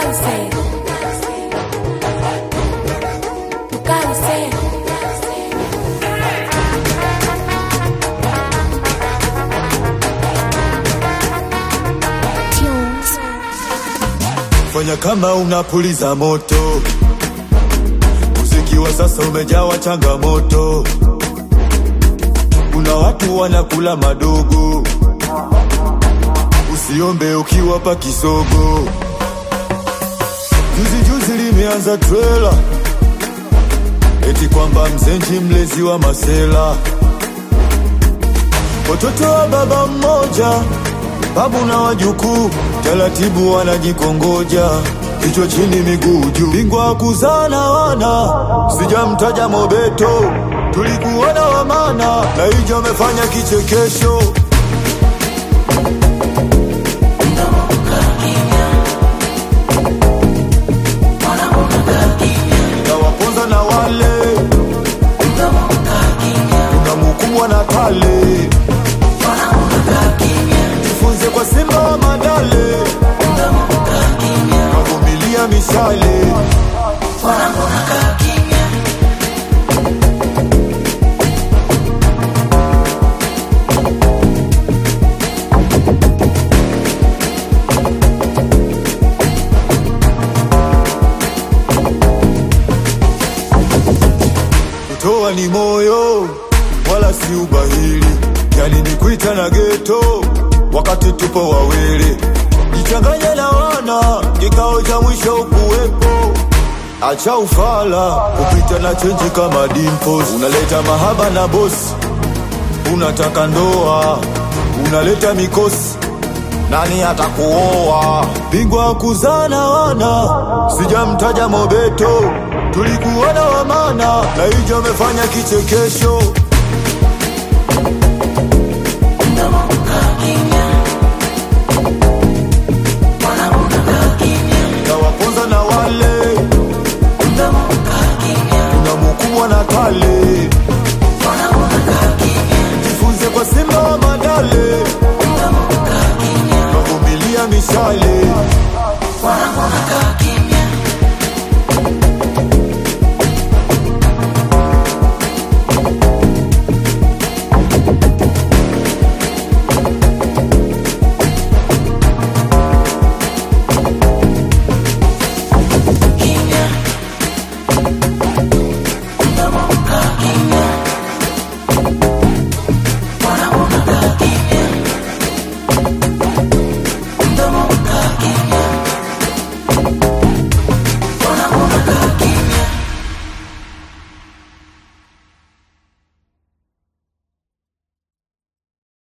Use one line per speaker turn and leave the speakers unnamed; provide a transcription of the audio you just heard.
Cáncer. Tu cáncer. Tunes.
Fanya kama unapuliza moto, muziki wa sasa umejawa changamoto. Kuna watu wanakula madogo, usiombe ukiwapa kisogo. Juzi juzi limeanza trela, eti kwamba mzenji mlezi wa masela, watoto wa baba mmoja babu na wajukuu taratibu wanajikongoja, kichwa chini miguu juu, bingwa kuzana wana, sijamtaja Mobeto, tulikuona wamana na hijo amefanya kichekesho. Tawaponza na wale kuna mukubwa na kale jifunze kwa Simba wa Madale, kavumilia mishale. Kutoa ni moyo wala si ubahili, yani ni kuita na geto wakati tupo wawili, jichanganye na wana, kikao cha mwisho ukuwepo. Acha ufala kupita na chenji kama dimples, unaleta mahaba na bosi, unataka ndoa, unaleta mikosi nani atakuoa? Bingwa kuzana wana, sijamtaja Mobeto, tulikuona wamana na hijo amefanya kichekesho. Tawaponza na wale kuna mukubwa na kale, jifunze kwa Simba wa Madale, kavumilia mishale.
Wanangu wanakaa kimya